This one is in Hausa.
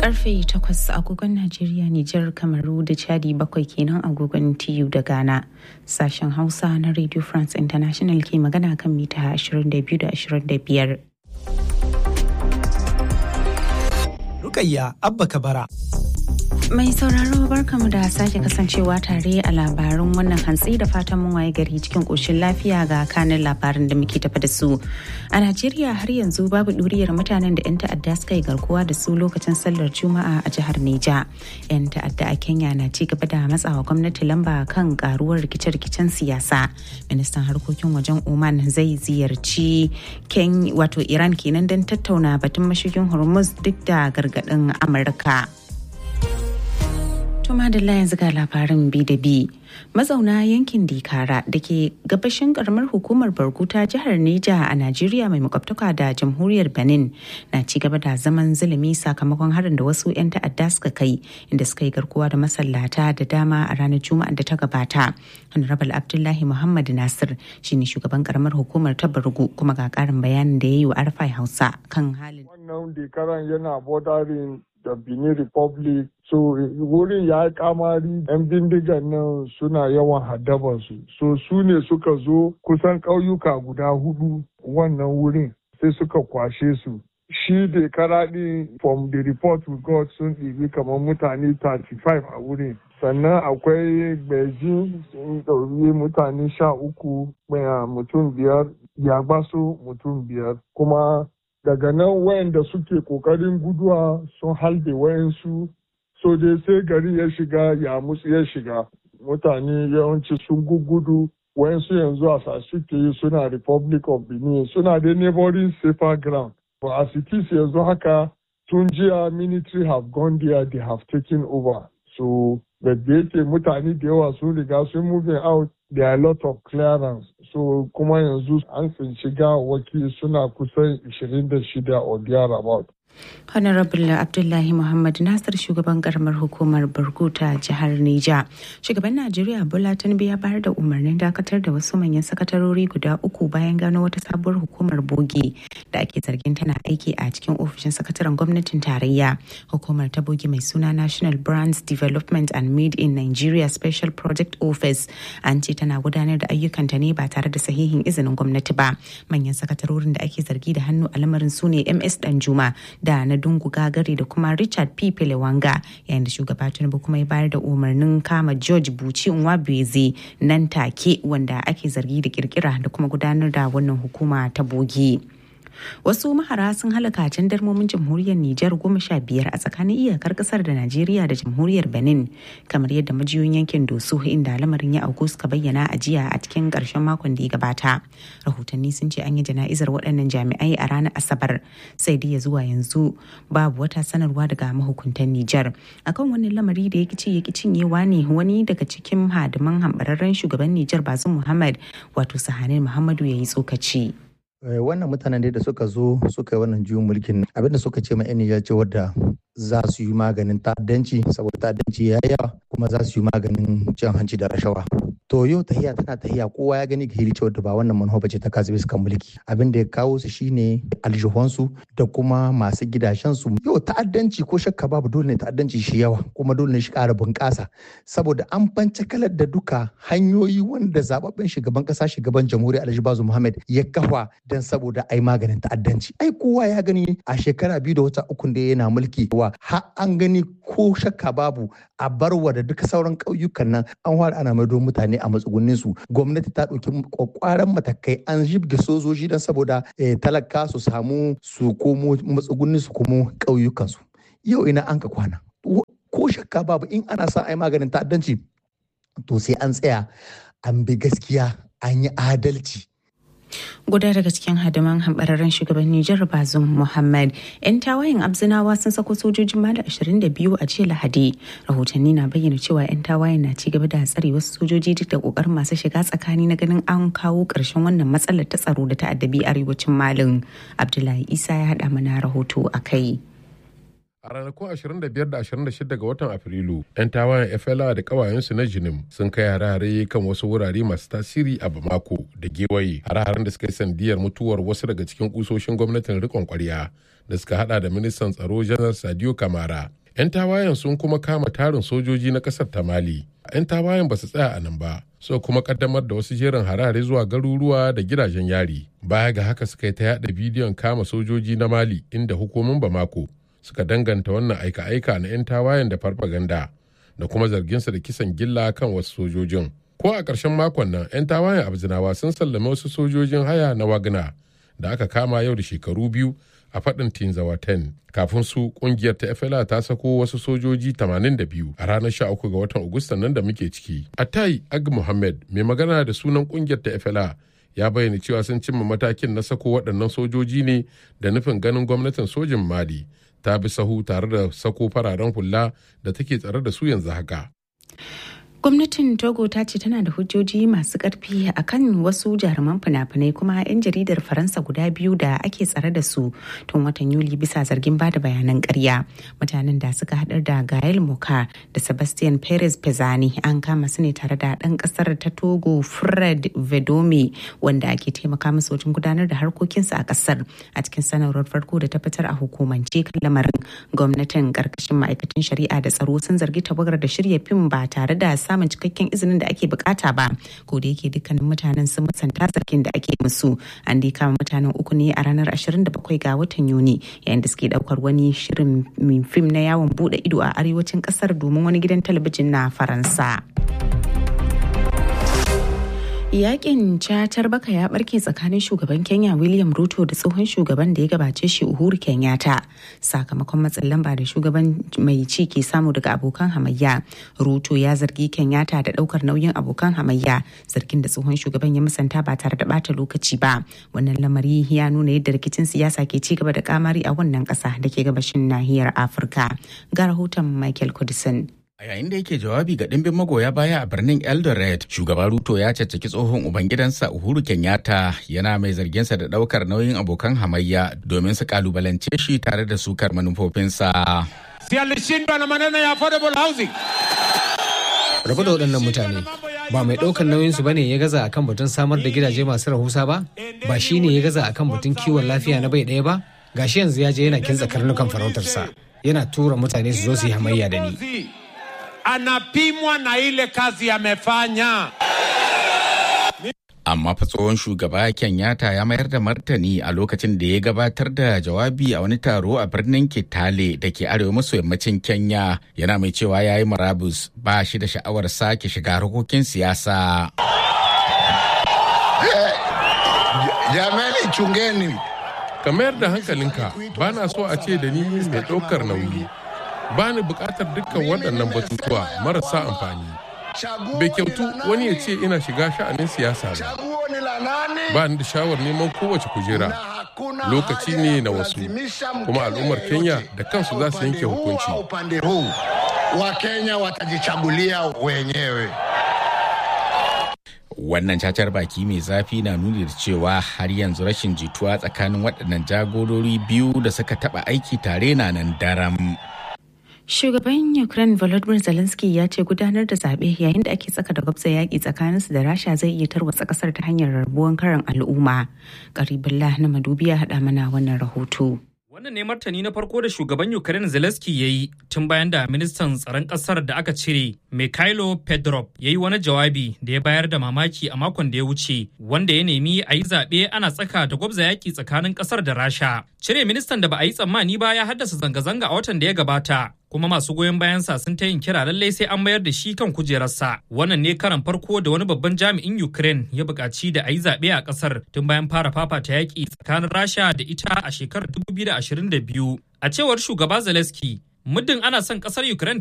karfe 8 agogon Najeriya, Nijar, Kamaru da Chadi bakwai kenan agogon TU da Ghana. Sashen Hausa na Radio France International ke magana kan mita 22 da 25. Rukayya Abba Kabara. Mai sauraro barkamu da sake kasancewa tare a labarin wannan hantsi da fatan mun waye gari cikin ƙoshin lafiya ga kanin labarin da muke tafa da su. A Najeriya har yanzu babu ɗuriyar mutanen da 'yan ta'adda suka yi garkuwa da su lokacin sallar Juma'a a jihar Neja. 'Yan ta'adda a Kenya na ci gaba da matsawa gwamnati lamba kan karuwar rikice-rikicen siyasa. Ministan harkokin wajen Oman zai ziyarci Ken wato Iran kenan don tattauna batun mashigin Hormuz duk da gargaɗin Amurka. Tuma da yanzu ga labarin bi da bi. Mazauna yankin Dikara da ke gabashin karamar hukumar Barguta jihar Neja a Najeriya mai makwabtaka da jamhuriyar Benin na ci gaba da zaman zulumi sakamakon harin da wasu 'yan ta'adda suka kai inda suka yi garkuwa da masallata da dama a ranar Juma'a da ta gabata. Honorable Abdullahi Muhammad Nasir shine shugaban karamar hukumar ta Bargu kuma ga karin bayanin da ya yi wa Arfai Hausa kan halin. Wannan Dikaran yana bordering da Benin Republic so wurin ya yi kamari yan bindigan nan suna yawan haddabansu so su ne suka zo kusan ƙauyuka guda hudu wannan wurin sai suka kwashe su shi da karaɗi from the report we got sun ɗibi kamar mutane 35 a wurin sannan akwai beijing sun ɗauri mutane sha uku mutum biyar yagbaso mutum biyar kuma daga nan wayanda suke kokarin guduwa sun halbe wayansu so dai sai gari ya shiga ya musu ya shiga mutane yawanci sun gugudu wayansu yanzu a suke suna republic of benin suna da neighboring safer ground but as it is yanzu haka tun jiya military have gone there they have taken over so da yake mutane da yawa sun riga sun moving out there are a lot of clearance so kuma yanzu an tsinci gawawaki suna kusan 26 or thereabout Honorable Abdullahi Muhammad Nasir shugaban karamar hukumar Burguta jihar Neja. Shugaban Najeriya Bola Tinubu ya bayar da umarnin dakatar da wasu manyan sakatarori guda uku bayan gano wata sabuwar hukumar bogi da ake zargin tana aiki a cikin ofishin sakataren gwamnatin tarayya. Hukumar ta bogi mai suna National Brands Development and Made in Nigeria Special Project Office an ce tana gudanar da ayyukanta ne ba tare da sahihin izinin gwamnati ba. Manyan sakatarorin da ake zargi da hannu a lamarin su ne MS Danjuma da na dungu gagari da kuma richard p pelewanga yayin da shugaba tinubu kuma ya bayar da umarnin kama george buci nwabeze nan take wanda ake zargi da kirkira da kuma gudanar da wannan hukuma ta bogi. wasu mahara sun halaka darmomin jamhuriyar Nijar goma sha biyar a tsakanin iyakar kasar da Najeriya da jamhuriyar Benin kamar yadda majiyoyin yankin Doso inda lamarin ya auku suka bayyana a jiya a cikin karshen makon da ya gabata. Rahotanni sun ce an yi jana'izar waɗannan jami'ai a ranar Asabar sai dai ya zuwa yanzu babu wata sanarwa daga mahukuntan Nijar. Akan wannan lamari da ya kici ya cinyewa ne wani daga cikin hadiman hambararren shugaban Nijar Bazum Muhammad wato Sahanin Muhammadu ya yi tsokaci. wannan mutanen da suka zo suka yi wannan juyin mulkin abinda suka ce ma yan Nijar ce wadda za su yi maganin ta'addanci saboda ta'addanci ya yawa kuma za su yi maganin cin hanci da rashawa to yau tahiya tana tahiya kowa ya gani ga hili cewa da ba wannan manufa bace ta kasu bisa mulki abin da ya kawo su shine aljihunsu da kuma masu gidashensu yau ta'addanci ko shakka babu dole ne ta'addanci shi yawa kuma dole ne shi ƙara bunƙasa saboda an bance kalar da duka hanyoyi wanda zababben shugaban ƙasa shugaban jamhuriyar alhaji bazu muhammad ya kafa don saboda ai maganin ta'addanci ai kowa ya gani a shekara biyu da wata ukun da yana mulki wa har an gani ko shakka babu a barwa da duka sauran ƙauyukan nan an fara ana maido mutane a matsugunnin su gwamnati ta ɗauki kwakwaran matakai an jibge sojoji don saboda talaka su samu su komo matsugunnin su komo ƙauyukan su yau ina an ka kwana ko shakka babu in ana sa ai maganin ta'addanci to sai an tsaya an bi gaskiya an yi adalci guda daga cikin hadiman hambararren shugaban Nijar Bazum Muhammad. 'Yan tawayen Abzinawa sun sako sojojin Mali 22 a jiya Lahadi. Rahotanni na bayyana cewa 'yan tawayen na ci gaba da tsare wasu sojoji duk da kokarin masu shiga tsakani na ganin an kawo ƙarshen wannan matsalar ta tsaro da ta addabi arewacin Malin. Abdullahi Isa ya haɗa mana rahoto a kai. A ranakun 25 da 26 ga watan Afrilu, 'yan tawayen FLA da kawayensu na Jinim sun kai hare-hare kan wasu wurare masu tasiri a Bamako da Gewaye. Hare-haren da suka yi sandiyar mutuwar wasu daga cikin kusoshin gwamnatin rikon kwarya da suka hada da ministan tsaro janar Sadio Kamara. 'Yan tawayen sun kuma kama tarin sojoji na kasar ta Mali. 'Yan tawayen ba su tsaya a nan ba, so kuma kaddamar da wasu jerin hare-hare zuwa garuruwa da gidajen yari. Baya ga haka suka yi ta yada bidiyon kama sojoji na Mali inda hukumin Bamako suka danganta wannan aika-aika na 'yan tawayen da farfaganda da kuma zarginsa da kisan gilla kan wasu sojojin. Ko a ƙarshen makon nan 'yan tawayen abzinawa sun sallame wasu sojojin haya na wagna da aka kama yau da shekaru biyu a faɗin Tinzawa 10. Kafin su ƙungiyar ta FLA ta sako wasu sojoji 82 a ranar 13 ga watan Agustan nan da muke ciki. Atai Ag Muhammad mai magana da sunan ƙungiyar ta FLA ya bayyana cewa sun cimma matakin na sako waɗannan sojoji ne da nufin ganin gwamnatin sojin Mali ta bi sahu tare da sako fararen hula da take tsare da su yanzu haka. gwamnatin togo ta ce tana da hujjoji masu karfi akan wasu jaruman fina-finai kuma 'yan jaridar faransa guda biyu da ake tsare da su tun watan yuli bisa zargin bada bayanan karya mutanen da suka hadar da gael moka da sebastian perez pezani an kama su ne tare da dan kasar ta togo fred vedome wanda ake taimaka musu wajen gudanar da harkokinsu a kasar a cikin sanarwar farko da ta fitar a hukumance kan lamarin gwamnatin karkashin ma'aikatan shari'a da tsaro sun zargi tawagar da shirya fim ba tare da samun cikakken izinin da ake bukata ba ko da yake dukkanin mutanen sun musanta zargin da ake musu an dai kama mutanen uku ne a ranar 27 ga watan yuni yayin da suke daukar wani shirin fim na yawon bude ido a arewacin kasar domin wani gidan talabijin na faransa. Yakin cacar baka ya barke tsakanin shugaban Kenya William Ruto da tsohon shugaban da ya gabace shi Uhuru Kenyatta sakamakon matsin lamba da shugaban mai ci ke samu daga abokan hamayya. Ruto ya zargi Kenyatta da daukar nauyin abokan hamayya zargin da tsohon shugaban ya musanta ba tare da bata lokaci ba. Wannan lamari ya nuna yadda rikicin siyasa ke ci gaba da kamari a wannan kasa da ke gabashin nahiyar Afirka. Ga rahoton Michael Kudisin. A yayin da yake jawabi ga ɗimbin magoya baya a birnin Eldoret, shugaba Ruto ya caccaki tsohon ubangidansa Uhuru Kenyatta yana mai zarginsa da ɗaukar nauyin abokan hamayya domin su kalubalance shi tare da sukar manufofinsa. Si alishindwa na maneno ya affordable housing. Rabu da waɗannan mutane ba mai ɗaukar nauyinsu ba ne ya gaza akan batun samar da gidaje masu rahusa ba? Ba shi ne ya gaza akan batun kiwon lafiya na bai ɗaya ba? Gashi yanzu ya je yana kintsa karnukan farautarsa. Yana tura mutane su zo su yi hamayya da ni. anapimwa na ile kazi amefanya. Amma fa tsohon shugaba Kenyatta ya mayar da martani a lokacin da ya gabatar da jawabi a wani taro a birnin Kitale da ke arewa maso yammacin Kenya yana mai cewa ya yi marabus ba shi da sha'awar sake shiga harkokin siyasa. Jamani chungeni. Ka mayar da hankalinka ba na so a ce da ni mai ɗaukar nauyi. ba ni bukatar dukkan waɗannan batutuwa marasa amfani. Bai kyautu wani ya ce ina shiga sha'anin siyasa ba. Ba ni da shawar neman kowace kujera. Lokaci ne na wasu, kuma al'ummar Kenya da kansu za su yanke hukunci. Wakenya watajichagulia wenyewe. Wannan cacar baki mai zafi na nuni da cewa har yanzu rashin jituwa tsakanin waɗannan jagorori biyu da suka taɓa aiki tare na nan daram. Shugaban Ukraine Volodymyr Zelensky ya ce gudanar da zaɓe yayin da ake tsaka da gwabza yaƙi tsakaninsu da Rasha zai iya tarwatsa ƙasar ta hanyar rabuwan karan al'umma. Karibullah na Madubi ya haɗa mana wannan rahoto. Wannan ne martani na farko da shugaban Ukraine Zelensky ya yi tun bayan da ministan tsaron ƙasar da aka cire Mikhailo Pedrov ya yi wani jawabi da ya bayar da mamaki a makon da ya wuce wanda ya nemi a yi zaɓe ana tsaka da gwabza yaƙi tsakanin ƙasar da Rasha. Cire ministan da ba a yi tsammani ba ya haddasa zanga-zanga a watan da ya gabata kuma masu goyon bayansa sun ta yin kira lallai sai an mayar da shi kan kujerarsa wannan ne karan farko da wani babban jami'in ukraine ya buƙaci da a yi zaɓe a ƙasar tun bayan fara fafata yaƙi tsakanin rasha da ita a shekarar 2022 a cewar shugaba zelensky muddin ana son ƙasar ukraine